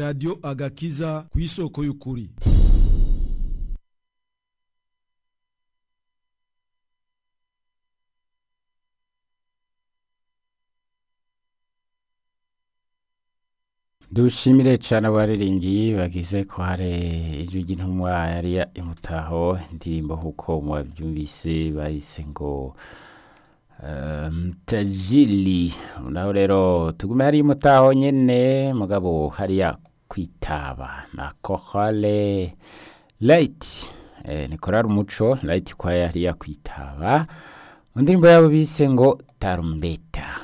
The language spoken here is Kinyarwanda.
radiyo agakiza ku isoko y'ukuri dushimire cyane abaririmbyi bagize ko hari ijwi ry'intumwa yari imutaho indirimbo nk'uko mubabyumvise bahise ngo tajiri naho rero tugume hari imutaho nyine mugabo hariya kwitaba na kohore rayiti ni korari umuco rayiti kwa hariya kwitaba mu ndirimbo yabo bise ngo tarumbeta